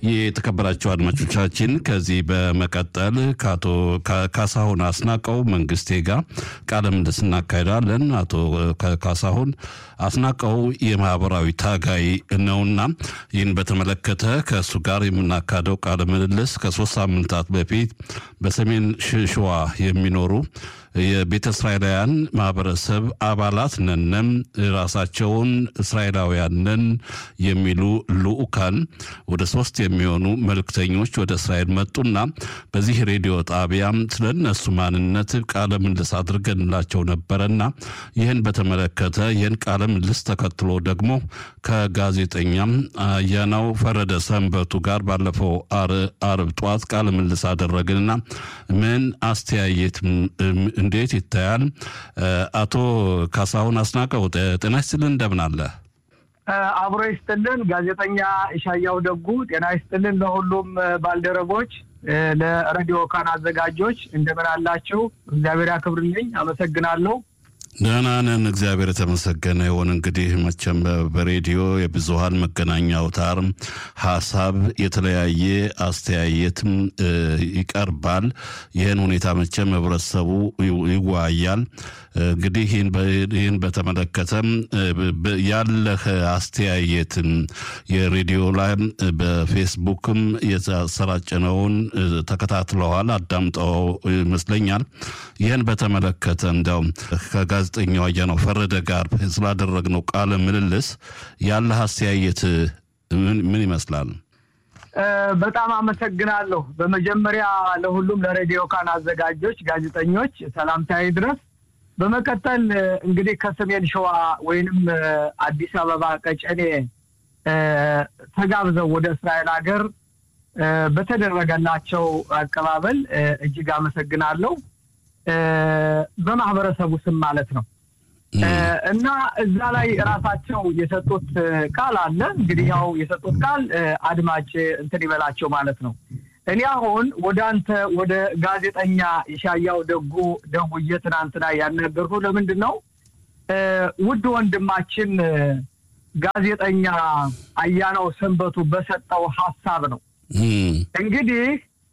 የተከበራቸው አድማጮቻችን ከዚህ በመቀጠል ከአቶ ካሳሁን አስናቀው መንግስቴ ጋር ቃለ ምልልስ እናካሄዳለን። አቶ ካሳሁን አስናቀው የማህበራዊ ታጋይ ነውና ይህን በተመለከተ ከእሱ ጋር የምናካሄደው ቃለ ምልልስ ከሶስት ሳምንታት በፊት በሰሜን ሸዋ የሚኖሩ የቤተ እስራኤላውያን ማህበረሰብ አባላት ነንም ራሳቸውን እስራኤላውያን ነን የሚሉ ልኡካን ወደ ሶስት የሚሆኑ መልእክተኞች ወደ እስራኤል መጡና በዚህ ሬዲዮ ጣቢያም ስለ እነሱ ማንነት ቃለ ምልልስ አድርገንላቸው ነበረና ይህን በተመለከተ ይህን ቃለ ምልልስ ተከትሎ ደግሞ ከጋዜጠኛም አያናው ፈረደ ሰንበቱ ጋር ባለፈው አርብ ጠዋት ቃለ ምልልስ አደረግንና ምን አስተያየት እንዴት ይታያል? አቶ ካሳሁን አስናቀው ጤና ይስጥልን፣ እንደምን አለ? አብሮ ይስጥልን። ጋዜጠኛ ኢሻያው ደጉ ጤና ይስጥልን። ለሁሉም ባልደረቦች፣ ለሬዲዮ ካን አዘጋጆች እንደምን አላችሁ? እግዚአብሔር ያክብርልኝ። አመሰግናለሁ። ደህና ነን፣ እግዚአብሔር የተመሰገነ ይሁን። እንግዲህ መቼም በሬዲዮ የብዙሀን መገናኛ አውታር ሀሳብ የተለያየ አስተያየትም ይቀርባል። ይህን ሁኔታ መቼም ህብረተሰቡ ይወያያል። እንግዲህ ይህን በተመለከተም ያለህ አስተያየትን የሬዲዮ ላይ በፌስቡክም የተሰራጨነውን ተከታትለዋል፣ አዳምጠው ይመስለኛል። ይህን በተመለከተ እንዲያውም ከጋዜጠኛው አያነው ፈረደ ጋር ስላደረግነው ቃለ ምልልስ ያለህ አስተያየት ምን ይመስላል? በጣም አመሰግናለሁ። በመጀመሪያ ለሁሉም ለሬዲዮ ካን አዘጋጆች፣ ጋዜጠኞች ሰላምታዬ ድረስ። በመቀጠል እንግዲህ ከሰሜን ሸዋ ወይንም አዲስ አበባ ቀጨኔ ተጋብዘው ወደ እስራኤል ሀገር በተደረገላቸው አቀባበል እጅግ አመሰግናለሁ። በማህበረሰቡ ስም ማለት ነው። እና እዛ ላይ ራሳቸው የሰጡት ቃል አለ። እንግዲህ ያው የሰጡት ቃል አድማጭ እንትን ይበላቸው ማለት ነው። እኔ አሁን ወደ አንተ ወደ ጋዜጠኛ የሻያው ደጉ ደውዬ ትናንትና ያናገርኩ ለምንድን ነው ውድ ወንድማችን ጋዜጠኛ አያናው ሰንበቱ በሰጠው ሀሳብ ነው። እንግዲህ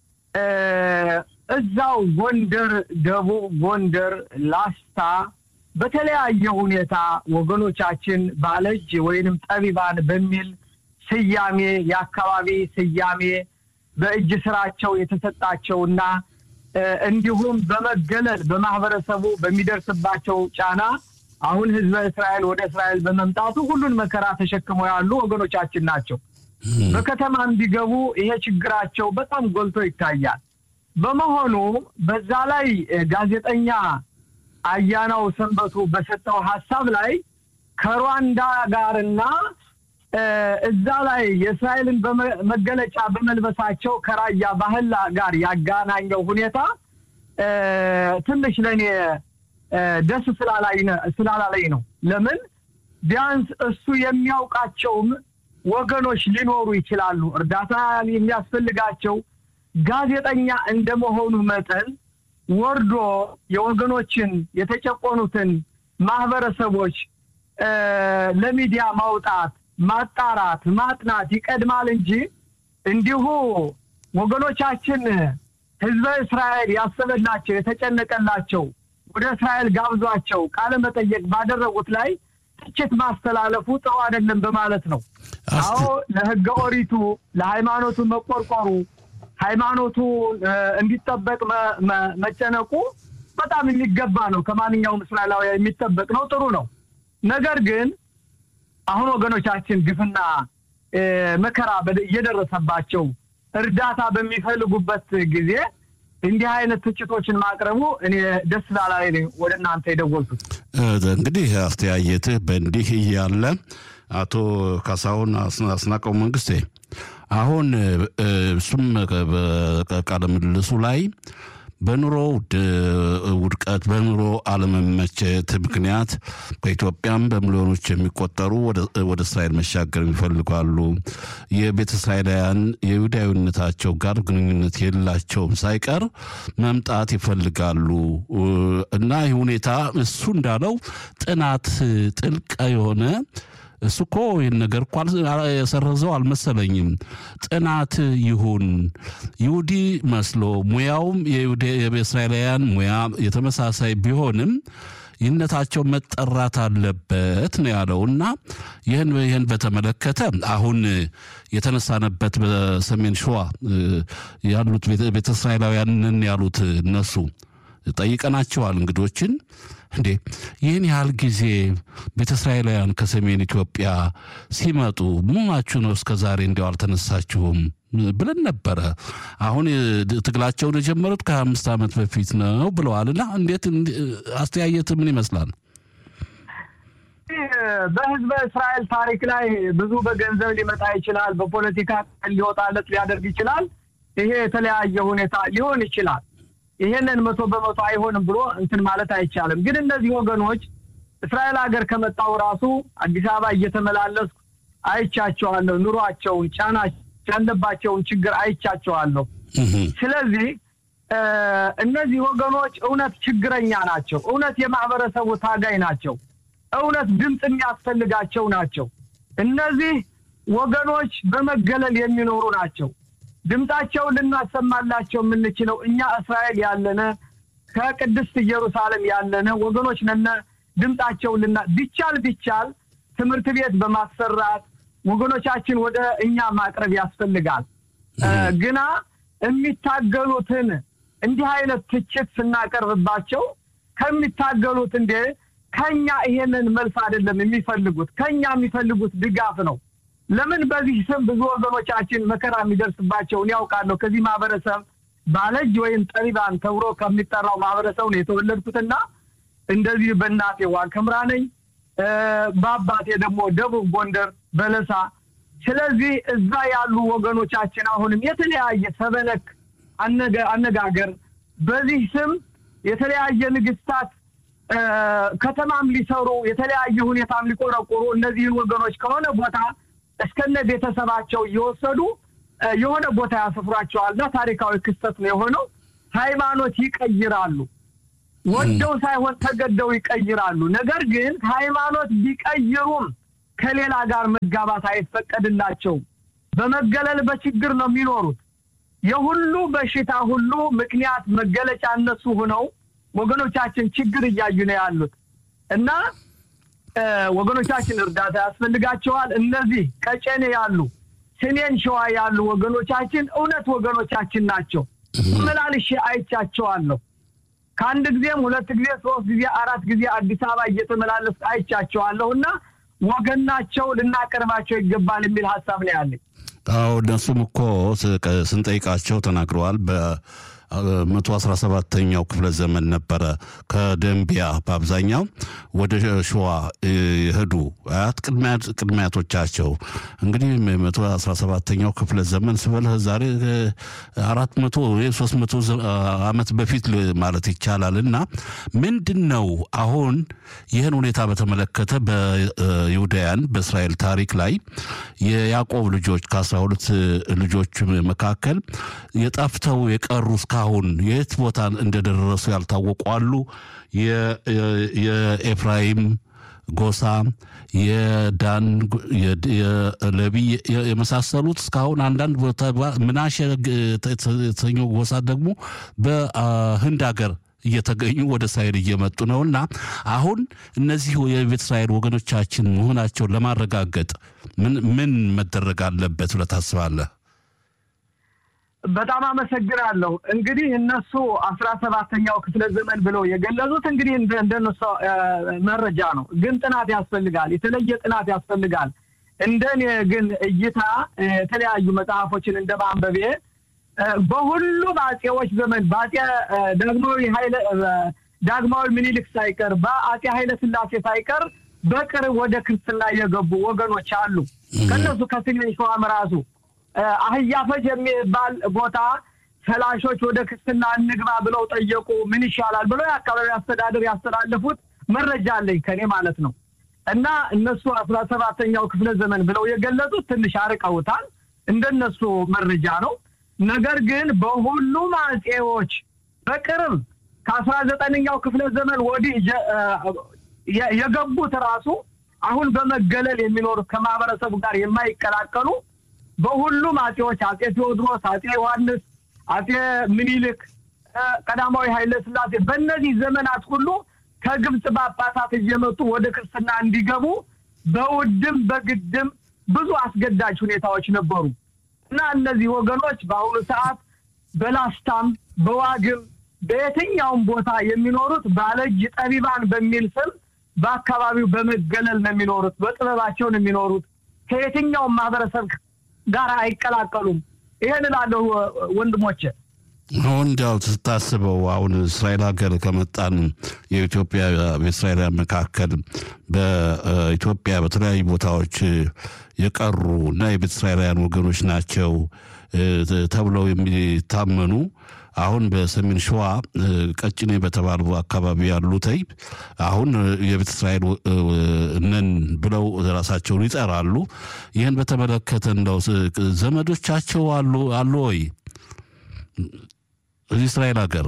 እዛው ጎንደር፣ ደቡብ ጎንደር፣ ላስታ በተለያየ ሁኔታ ወገኖቻችን ባለእጅ ወይንም ጠቢባን በሚል ስያሜ የአካባቢ ስያሜ በእጅ ስራቸው የተሰጣቸውና እንዲሁም በመገለል በማህበረሰቡ በሚደርስባቸው ጫና አሁን ህዝበ እስራኤል ወደ እስራኤል በመምጣቱ ሁሉን መከራ ተሸክመው ያሉ ወገኖቻችን ናቸው። በከተማ እንዲገቡ ይሄ ችግራቸው በጣም ጎልቶ ይታያል። በመሆኑ በዛ ላይ ጋዜጠኛ አያናው ሰንበቱ በሰጠው ሀሳብ ላይ ከሩዋንዳ ጋርና እዛ ላይ የእስራኤልን መገለጫ በመልበሳቸው ከራያ ባህል ጋር ያጋናኘው ሁኔታ ትንሽ ለእኔ ደስ ስላላለኝ ነው። ለምን ቢያንስ እሱ የሚያውቃቸውም ወገኖች ሊኖሩ ይችላሉ፣ እርዳታ የሚያስፈልጋቸው ጋዜጠኛ እንደመሆኑ መጠን ወርዶ የወገኖችን የተጨቆኑትን ማህበረሰቦች ለሚዲያ ማውጣት፣ ማጣራት፣ ማጥናት ይቀድማል እንጂ እንዲሁ ወገኖቻችን ህዝበ እስራኤል ያሰበላቸው የተጨነቀላቸው ወደ እስራኤል ጋብዟቸው ቃለ መጠየቅ ባደረጉት ላይ ትችት ማስተላለፉ ጥሩ አይደለም በማለት ነው። አዎ ለህገ ኦሪቱ ለሃይማኖቱ መቆርቆሩ ሃይማኖቱ እንዲጠበቅ መጨነቁ በጣም የሚገባ ነው። ከማንኛውም እስራኤላዊ የሚጠበቅ ነው። ጥሩ ነው። ነገር ግን አሁን ወገኖቻችን ግፍና መከራ እየደረሰባቸው እርዳታ በሚፈልጉበት ጊዜ እንዲህ አይነት ትችቶችን ማቅረቡ እኔ ደስ ላላይ ወደ እናንተ የደወልኩት። እንግዲህ አስተያየትህ በእንዲህ እያለ አቶ ካሳሁን አስናቀው መንግስቴ አሁን እሱም ቃለ ምልልሱ ላይ በኑሮ ውድቀት በኑሮ አለመመቸት ምክንያት ከኢትዮጵያም በሚሊዮኖች የሚቆጠሩ ወደ እስራኤል መሻገር ይፈልጋሉ። የቤተ እስራኤላውያን የይሁዳዊነታቸው ጋር ግንኙነት የላቸውም ሳይቀር መምጣት ይፈልጋሉ እና ይህ ሁኔታ እሱ እንዳለው ጥናት ጥልቅ የሆነ እሱ እኮ ይህን ነገር እኮ የሰረዘው አልመሰለኝም። ጥናት ይሁን ይሁዲ መስሎ ሙያውም የእስራኤላውያን ሙያ የተመሳሳይ ቢሆንም ይህነታቸው መጠራት አለበት ነው ያለው እና ይህን ይህን በተመለከተ አሁን የተነሳነበት በሰሜን ሸዋ ያሉት ቤተ እስራኤላውያንን ያሉት እነሱ ጠይቀናቸዋል እንግዶችን እንዴ ይህን ያህል ጊዜ ቤተ እስራኤላውያን ከሰሜን ኢትዮጵያ ሲመጡ ምናችሁ ነው እስከ ዛሬ እንዲያው አልተነሳችሁም ብለን ነበረ። አሁን ትግላቸውን የጀመሩት ከሀያ አምስት ዓመት በፊት ነው ብለዋልና እንዴት አስተያየት ምን ይመስላል? በህዝበ እስራኤል ታሪክ ላይ ብዙ በገንዘብ ሊመጣ ይችላል፣ በፖለቲካ ሊወጣለት ሊያደርግ ይችላል። ይሄ የተለያየ ሁኔታ ሊሆን ይችላል። ይሄንን መቶ በመቶ አይሆንም ብሎ እንትን ማለት አይቻልም። ግን እነዚህ ወገኖች እስራኤል ሀገር ከመጣው ራሱ አዲስ አበባ እየተመላለስኩ አይቻቸዋለሁ። ኑሯቸውን፣ ጫና ያለባቸውን ችግር አይቻቸዋለሁ። ስለዚህ እነዚህ ወገኖች እውነት ችግረኛ ናቸው። እውነት የማህበረሰቡ ታጋይ ናቸው። እውነት ድምፅ የሚያስፈልጋቸው ናቸው። እነዚህ ወገኖች በመገለል የሚኖሩ ናቸው። ድምፃቸውን ልናሰማላቸው የምንችለው እኛ እስራኤል ያለነ ከቅድስት ኢየሩሳሌም ያለነ ወገኖች ነነ። ድምፃቸውን ልና ቢቻል ቢቻል ትምህርት ቤት በማሰራት ወገኖቻችን ወደ እኛ ማቅረብ ያስፈልጋል። ግና የሚታገሉትን እንዲህ አይነት ትችት ስናቀርብባቸው ከሚታገሉት እንዴ ከኛ ይሄንን መልስ አይደለም የሚፈልጉት፣ ከኛ የሚፈልጉት ድጋፍ ነው። ለምን በዚህ ስም ብዙ ወገኖቻችን መከራ የሚደርስባቸውን ያውቃለሁ። ከዚህ ማህበረሰብ ባለጅ ወይም ጠቢባን ተብሎ ከሚጠራው ማህበረሰብ ነው የተወለድኩትና እንደዚህ በእናቴ ዋግኽምራ ነኝ፣ በአባቴ ደግሞ ደቡብ ጎንደር በለሳ። ስለዚህ እዛ ያሉ ወገኖቻችን አሁንም የተለያየ ሰበነክ አነጋገር በዚህ ስም የተለያየ ንግስታት ከተማም ሊሰሩ የተለያየ ሁኔታም ሊቆረቆሩ እነዚህን ወገኖች ከሆነ ቦታ እስከነ ቤተሰባቸው እየወሰዱ የሆነ ቦታ ያሰፍሯቸዋልና ታሪካዊ ክስተት ነው የሆነው። ሃይማኖት ይቀይራሉ። ወደው ሳይሆን ተገደው ይቀይራሉ። ነገር ግን ሃይማኖት ቢቀይሩም ከሌላ ጋር መጋባት አይፈቀድላቸውም። በመገለል በችግር ነው የሚኖሩት። የሁሉ በሽታ ሁሉ ምክንያት መገለጫ እነሱ ሆነው ወገኖቻችን ችግር እያዩ ነው ያሉት እና ወገኖቻችን እርዳታ ያስፈልጋቸዋል። እነዚህ ቀጨኔ ያሉ ሰሜን ሸዋ ያሉ ወገኖቻችን እውነት ወገኖቻችን ናቸው። መላልሼ አይቻቸዋለሁ። ከአንድ ጊዜም ሁለት ጊዜ ሶስት ጊዜ አራት ጊዜ አዲስ አበባ እየተመላለስ አይቻቸዋለሁ እና ወገን ናቸው፣ ልናቀርባቸው ይገባል የሚል ሀሳብ ነው ያለኝ። አዎ እነሱም እኮ ስንጠይቃቸው ተናግረዋል። መቶ አስራ ሰባተኛው ክፍለ ዘመን ነበረ ከደንቢያ በአብዛኛው ወደ ሸዋ የሄዱ አያት ቅድሚያቶቻቸው እንግዲህ መቶ አስራ ሰባተኛው ክፍለ ዘመን ስበልህ ዛሬ አራት መቶ ወይ ሶስት መቶ ዓመት በፊት ማለት ይቻላል እና ምንድን ነው አሁን ይህን ሁኔታ በተመለከተ በይሁዳያን በእስራኤል ታሪክ ላይ የያዕቆብ ልጆች ከአስራ ሁለት ልጆች መካከል የጠፍተው የቀሩ እስካሁን የት ቦታ እንደደረሱ ያልታወቁ አሉ። የኤፍራይም ጎሳ፣ የዳን፣ የለቢ የመሳሰሉት እስካሁን አንዳንድ ቦታ ምናሸ የተሰኘው ጎሳ ደግሞ በህንድ ሀገር እየተገኙ ወደ እስራኤል እየመጡ ነው እና አሁን እነዚህ የቤተ እስራኤል ወገኖቻችን መሆናቸውን ለማረጋገጥ ምን ምን መደረግ አለበት ብለህ ታስባለህ? በጣም አመሰግናለሁ። እንግዲህ እነሱ አስራ ሰባተኛው ክፍለ ዘመን ብለው የገለጹት እንግዲህ እንደነሱ መረጃ ነው፣ ግን ጥናት ያስፈልጋል። የተለየ ጥናት ያስፈልጋል። እንደኔ ግን እይታ የተለያዩ መጽሐፎችን እንደ ማንበቤ በሁሉ በአጼዎች ዘመን በአጼ ዳግማዊ ኃይለ ዳግማዊ ምኒልክ ሳይቀር በአጼ ኃይለ ሥላሴ ሳይቀር በቅርብ ወደ ክርስትና የገቡ ወገኖች አሉ። ከእነሱ ከሰሜን ሸዋም ራሱ አህያ ፈጅ የሚባል ቦታ ፈላሾች ወደ ክርስትና እንግባ ብለው ጠየቁ። ምን ይሻላል ብለው የአካባቢ አስተዳደር ያስተላለፉት መረጃ አለኝ ከኔ ማለት ነው። እና እነሱ አስራ ሰባተኛው ክፍለ ዘመን ብለው የገለጹት ትንሽ አርቀውታል። እንደነሱ መረጃ ነው። ነገር ግን በሁሉም አጼዎች በቅርብ ከአስራ ዘጠነኛው ክፍለ ዘመን ወዲህ የገቡት ራሱ አሁን በመገለል የሚኖሩት ከማህበረሰቡ ጋር የማይቀላቀሉ በሁሉም አጼዎች አጼ ቴዎድሮስ፣ አጼ ዮሐንስ፣ አጼ ምኒልክ፣ ቀዳማዊ ኃይለ ሥላሴ በእነዚህ ዘመናት ሁሉ ከግብፅ ጳጳሳት እየመጡ ወደ ክርስትና እንዲገቡ በውድም በግድም ብዙ አስገዳጅ ሁኔታዎች ነበሩ እና እነዚህ ወገኖች በአሁኑ ሰዓት በላስታም በዋግም በየትኛውም ቦታ የሚኖሩት ባለእጅ ጠቢባን በሚል ስም በአካባቢው በመገለል ነው የሚኖሩት። በጥበባቸው ነው የሚኖሩት። ከየትኛውም ማህበረሰብ ጋር አይቀላቀሉም። ይሄን እላለሁ ወንድሞቼ። አሁን እንዲያው ስታስበው አሁን እስራኤል ሀገር ከመጣን የኢትዮጵያ በእስራኤላውያን መካከል በኢትዮጵያ በተለያዩ ቦታዎች የቀሩ እና የቤተ እስራኤላውያን ወገኖች ናቸው ተብለው የሚታመኑ አሁን በሰሜን ሸዋ ቀጭኔ በተባሉ አካባቢ ያሉተይ አሁን የቤተ እስራኤል ነን ብለው ራሳቸውን ይጠራሉ። ይህን በተመለከተ እንደው ዘመዶቻቸው አሉ አሉ ወይ እዚህ እስራኤል ሀገር?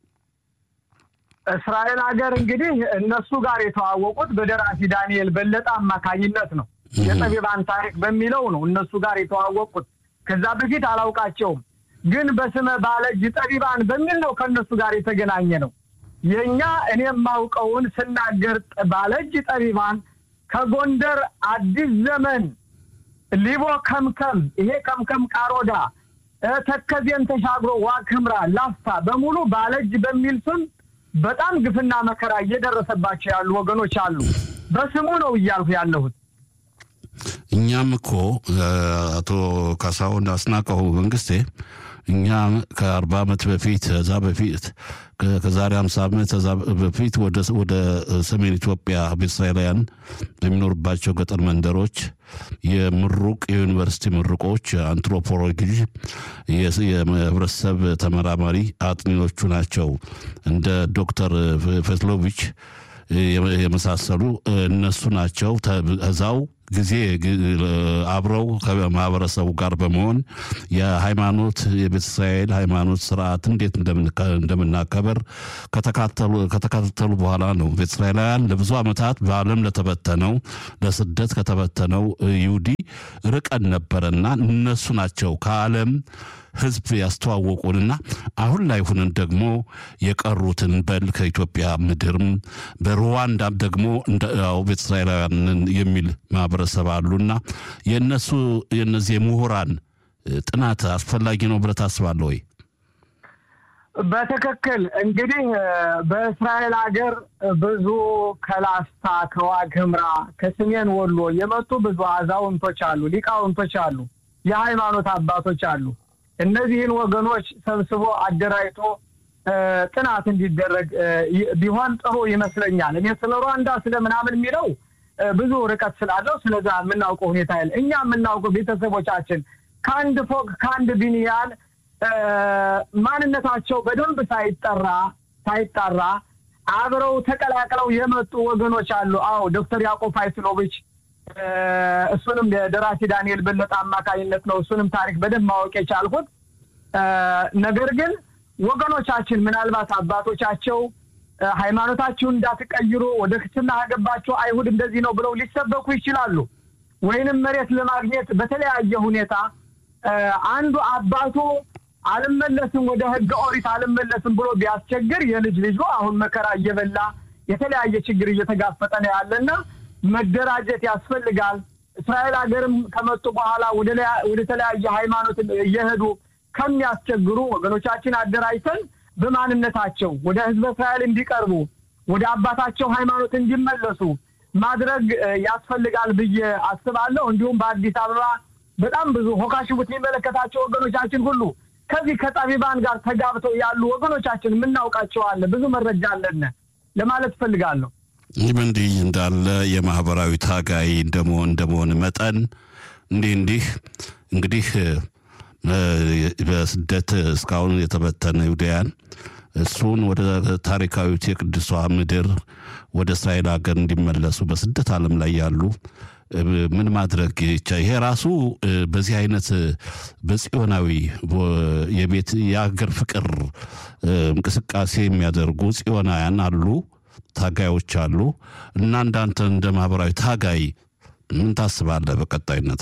እስራኤል ሀገር እንግዲህ እነሱ ጋር የተዋወቁት በደራሲ ዳንኤል በለጠ አማካኝነት ነው። የጠቢባን ታሪክ በሚለው ነው እነሱ ጋር የተዋወቁት። ከዛ በፊት አላውቃቸውም። ግን በስመ ባለእጅ ጠቢባን በሚል ነው ከእነሱ ጋር የተገናኘ ነው። የእኛ እኔ የማውቀውን ስናገር ባለእጅ ጠቢባን ከጎንደር አዲስ ዘመን ሊቦ ከምከም፣ ይሄ ከምከም ቃሮዳ፣ ተከዜን ተሻግሮ ዋግ ኽምራ፣ ላስታ በሙሉ ባለእጅ በሚል ስም በጣም ግፍና መከራ እየደረሰባቸው ያሉ ወገኖች አሉ። በስሙ ነው እያልኩ ያለሁት። እኛም እኮ አቶ ካሳሁን አስናቀው መንግስቴ እኛ ከአርባ ዓመት በፊት ከዛ በፊት ከዛሬ ሃምሳ ዓመት ከዛ በፊት ወደ ሰሜን ኢትዮጵያ እስራኤላውያን በሚኖሩባቸው ገጠር መንደሮች የምሩቅ የዩኒቨርሲቲ ምሩቆች አንትሮፖሎጂ የህብረተሰብ ተመራማሪ አጥኚዎቹ ናቸው እንደ ዶክተር ፌትሎቪች የመሳሰሉ እነሱ ናቸው እዛው ጊዜ አብረው ከማህበረሰቡ ጋር በመሆን የሃይማኖት የቤተ እስራኤል ሃይማኖት ስርዓት እንዴት እንደምናከበር ከተካተሉ በኋላ ነው። ቤተ እስራኤላውያን ለብዙ ዓመታት በዓለም ለተበተነው ለስደት ከተበተነው ይሁዲ ርቀን ነበረና እነሱ ናቸው ከዓለም ህዝብ ያስተዋወቁንና አሁን ላይ ሁነን ደግሞ የቀሩትን በል ከኢትዮጵያ ምድርም በሩዋንዳም ደግሞ ያው ቤተ እስራኤላውያንን የሚል ማህበረሰብ አሉና የእነሱ የእነዚህ የምሁራን ጥናት አስፈላጊ ነው ብለህ ታስባለህ ወይ? በትክክል እንግዲህ በእስራኤል ሀገር ብዙ ከላስታ ከዋግ ኽምራ ከሰሜን ወሎ የመጡ ብዙ አዛውንቶች አሉ፣ ሊቃውንቶች አሉ፣ የሃይማኖት አባቶች አሉ። እነዚህን ወገኖች ሰብስቦ አደራጅቶ ጥናት እንዲደረግ ቢሆን ጥሩ ይመስለኛል። እኔ ስለ ሩዋንዳ ስለ ምናምን የሚለው ብዙ ርቀት ስላለው ስለዛ የምናውቀው ሁኔታ ያለ እኛ የምናውቀው ቤተሰቦቻችን ከአንድ ፎቅ ከአንድ ቢንያል ማንነታቸው በደንብ ሳይጠራ ሳይጣራ አብረው ተቀላቅለው የመጡ ወገኖች አሉ። አዎ ዶክተር ያዕቆብ ፋይስሎቪች እሱንም የደራሲ ዳንኤል በለጠ አማካኝነት ነው እሱንም ታሪክ በደንብ ማወቅ የቻልኩት። ነገር ግን ወገኖቻችን ምናልባት አባቶቻቸው ሃይማኖታችሁን እንዳትቀይሩ ወደ ክርስትና ያገባቸው አይሁድ እንደዚህ ነው ብለው ሊሰበኩ ይችላሉ። ወይንም መሬት ለማግኘት በተለያየ ሁኔታ አንዱ አባቱ አልመለስም ወደ ሕገ ኦሪት አልመለስም ብሎ ቢያስቸግር የልጅ ልጁ አሁን መከራ እየበላ የተለያየ ችግር እየተጋፈጠ ነው ያለና መደራጀት ያስፈልጋል። እስራኤል ሀገርም ከመጡ በኋላ ወደ ተለያየ ሃይማኖት እየሄዱ ከሚያስቸግሩ ወገኖቻችን አደራጅተን በማንነታቸው ወደ ህዝበ እስራኤል እንዲቀርቡ ወደ አባታቸው ሃይማኖት እንዲመለሱ ማድረግ ያስፈልጋል ብዬ አስባለሁ። እንዲሁም በአዲስ አበባ በጣም ብዙ ሆካሽቡት የሚመለከታቸው ወገኖቻችን ሁሉ ከዚህ ከጠቢባን ጋር ተጋብተው ያሉ ወገኖቻችን የምናውቃቸው አለ፣ ብዙ መረጃ አለን ለማለት እፈልጋለሁ። ይህም እንዲህ እንዳለ የማህበራዊ ታጋይ እንደመሆን እንደመሆን መጠን እንዲህ እንዲህ እንግዲህ በስደት እስካሁን የተበተነ ይሁዳያን እሱን ወደ ታሪካዊት የቅዱሷ ምድር ወደ እስራኤል ሀገር እንዲመለሱ በስደት ዓለም ላይ ያሉ ምን ማድረግ ይቻ ይሄ ራሱ በዚህ አይነት በጽዮናዊ የቤት የሀገር ፍቅር እንቅስቃሴ የሚያደርጉ ጽዮናውያን አሉ። ታጋዮች አሉ እና እንዳንተ እንደ ማህበራዊ ታጋይ ምን ታስባለህ በቀጣይነት?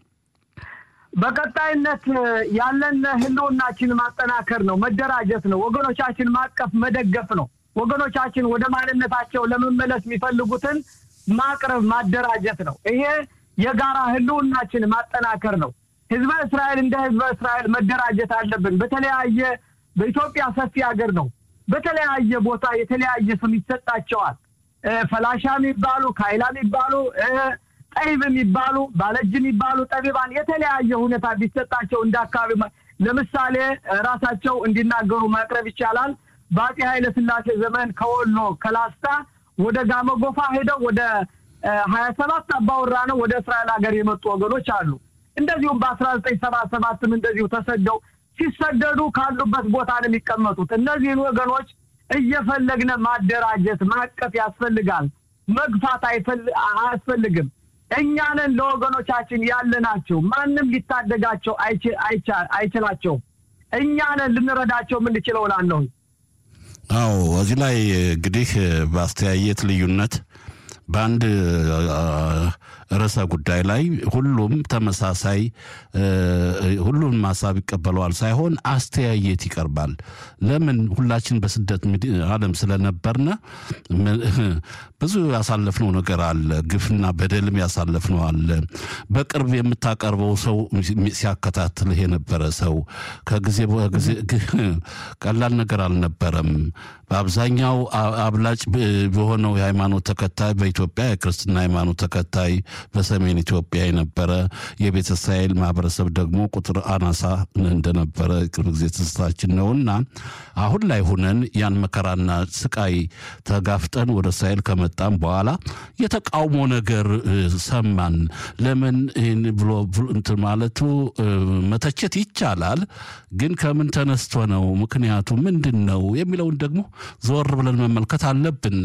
በቀጣይነት ያለን ህልውናችን ማጠናከር ነው፣ መደራጀት ነው፣ ወገኖቻችን ማቀፍ መደገፍ ነው። ወገኖቻችን ወደ ማንነታቸው ለመመለስ የሚፈልጉትን ማቅረብ ማደራጀት ነው። ይሄ የጋራ ህልውናችን ማጠናከር ነው። ህዝበ እስራኤል እንደ ህዝበ እስራኤል መደራጀት አለብን። በተለያየ በኢትዮጵያ ሰፊ ሀገር ነው። በተለያየ ቦታ የተለያየ ስም ይሰጣቸዋል። ፈላሻ የሚባሉ ካይላ የሚባሉ ጠይብ የሚባሉ ባለእጅ የሚባሉ ጠቢባን የተለያየ ሁኔታ ቢሰጣቸው እንደ አካባቢ ለምሳሌ ራሳቸው እንዲናገሩ ማቅረብ ይቻላል። በአፄ ኃይለ ሥላሴ ዘመን ከወሎ ከላስታ ወደ ጋሞ ጎፋ ሄደው ወደ ሀያ ሰባት አባወራ ነው ወደ እስራኤል ሀገር የመጡ ወገኖች አሉ። እንደዚሁም በአስራ ዘጠኝ ሰባ ሰባትም እንደዚሁ ተሰደው ሲሰደዱ ካሉበት ቦታ ነው የሚቀመጡት። እነዚህን ወገኖች እየፈለግነ ማደራጀት ማቀፍ ያስፈልጋል። መግፋት አያስፈልግም። እኛንን ለወገኖቻችን ያለናቸው ማንም ሊታደጋቸው አይችላቸውም። እኛንን ልንረዳቸው የምንችለው እላለሁ። አዎ እዚህ ላይ እንግዲህ በአስተያየት ልዩነት በአንድ ርዕሰ ጉዳይ ላይ ሁሉም ተመሳሳይ ሁሉም ሀሳብ ይቀበለዋል ሳይሆን አስተያየት ይቀርባል። ለምን ሁላችን በስደት ዓለም ስለነበርነ ብዙ ያሳለፍነው ነገር አለ። ግፍና በደልም ያሳለፍነው አለ። በቅርብ የምታቀርበው ሰው ሲያከታትልህ የነበረ ሰው ከጊዜ ጊዜ ቀላል ነገር አልነበረም። በአብዛኛው አብላጭ በሆነው የሃይማኖት ተከታይ በኢትዮጵያ የክርስትና ሃይማኖት ተከታይ በሰሜን ኢትዮጵያ የነበረ የቤተ እስራኤል ማህበረሰብ ደግሞ ቁጥር አናሳ እንደነበረ ቅርብ ጊዜ ትዝታችን ነውና አሁን ላይ ሁነን ያን መከራና ስቃይ ተጋፍጠን ወደ እስራኤል ከመጣም በኋላ የተቃውሞ ነገር ሰማን። ለምን ይህን ብሎ እንትን ማለቱ መተቸት ይቻላል፣ ግን ከምን ተነስቶ ነው ምክንያቱ ምንድን ነው የሚለውን ደግሞ ዘወር ብለን መመልከት አለብን።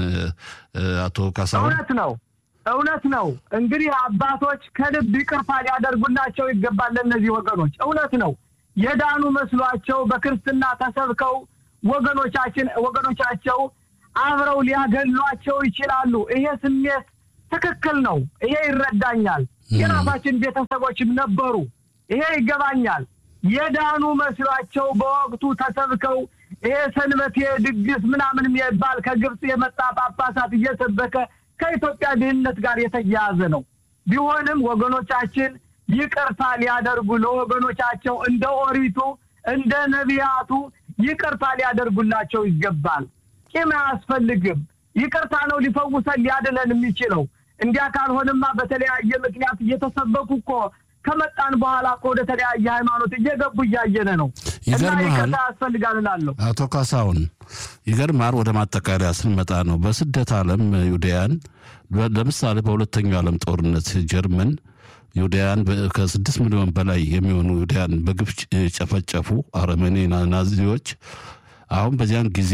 አቶ ካሳሁን እውነት ነው እውነት ነው። እንግዲህ አባቶች ከልብ ይቅርታ ሊያደርጉላቸው ይገባል። ለእነዚህ ወገኖች እውነት ነው የዳኑ መስሏቸው በክርስትና ተሰብከው ወገኖቻችን ወገኖቻቸው አብረው ሊያገሏቸው ይችላሉ። ይሄ ስሜት ትክክል ነው። ይሄ ይረዳኛል። የራሳችን ቤተሰቦችም ነበሩ። ይሄ ይገባኛል። የዳኑ መስሏቸው በወቅቱ ተሰብከው ይሄ ሰንበቴ ድግስ ምናምን የሚባል ከግብፅ የመጣ ጳጳሳት እየሰበከ ከኢትዮጵያ ድህነት ጋር የተያያዘ ነው። ቢሆንም ወገኖቻችን ይቅርታ ሊያደርጉ ለወገኖቻቸው እንደ ኦሪቱ እንደ ነቢያቱ ይቅርታ ሊያደርጉላቸው ይገባል። ቂም አያስፈልግም። ይቅርታ ነው ሊፈውሰን ሊያድነን የሚችለው። እንዲያ ካልሆንማ በተለያየ ምክንያት እየተሰበኩ እኮ ከመጣን በኋላ እኮ ወደ ተለያየ ሃይማኖት እየገቡ እያየነ ነው። እና ይቅርታ ያስፈልጋል እላለሁ። አቶ ካሳሁን ይገርማል። ወደ ማጠቃለያ ስንመጣ ነው በስደት ዓለም ይሁዳያን ለምሳሌ በሁለተኛው ዓለም ጦርነት ጀርመን ይሁዳያን ከስድስት ሚሊዮን በላይ የሚሆኑ ይሁዳያን በግፍ ጨፈጨፉ አረመኔ ናዚዎች። አሁን በዚያን ጊዜ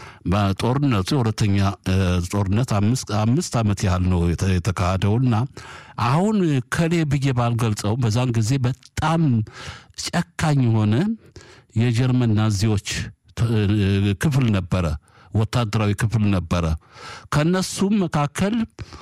ጦርነቱ የሁለተኛ ጦርነት አምስት ዓመት ያህል ነው የተካሄደውና አሁን ከሌ ብዬ ባልገልጸው በዛን ጊዜ በጣም ጨካኝ የሆነ የጀርመን ናዚዎች ክፍል ነበረ፣ ወታደራዊ ክፍል ነበረ። ከነሱም መካከል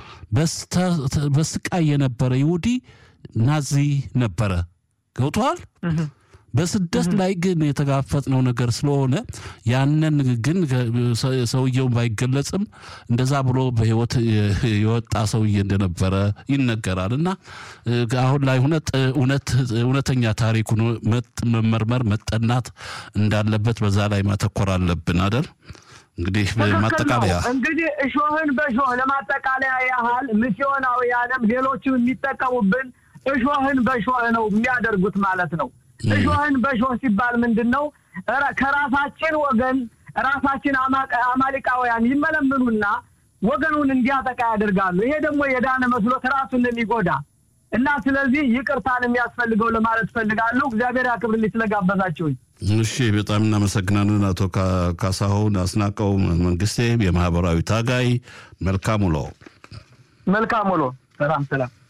በስቃይ የነበረ ይሁዲ ናዚ ነበረ። ገብተዋል። በስደት ላይ ግን የተጋፈጥነው ነገር ስለሆነ ያንን ግን ሰውየውን ባይገለጽም እንደዛ ብሎ በሕይወት የወጣ ሰውዬ እንደነበረ ይነገራል። እና አሁን ላይ እውነተኛ ታሪኩ መመርመር መጠናት እንዳለበት በዛ ላይ ማተኮር አለብን አደል? እንግዲህ ማጠቃለያ እንግዲህ እሾህን በእሾህ ለማጠቃለያ ያህል ሚስዮናውያንም ሌሎችም የሚጠቀሙብን እሾህን በእሾህ ነው የሚያደርጉት ማለት ነው። እሾህን በእሾህ ሲባል ምንድን ነው? ከራሳችን ወገን ራሳችን አማሊቃውያን ይመለምኑና ወገኑን እንዲያጠቃ ያደርጋሉ። ይሄ ደግሞ የዳነ መስሎት ራሱን የሚጎዳ እና ስለዚህ ይቅርታን የሚያስፈልገው ለማለት ፈልጋለሁ። እግዚአብሔር ያክብርልኝ ስለጋበዛችሁኝ። እሺ፣ በጣም እናመሰግናለን አቶ ካሳሁን አስናቀው መንግስቴ፣ የማህበራዊ ታጋይ። መልካም ውሎ። መልካም ውሎ። ሰላም ሰላም።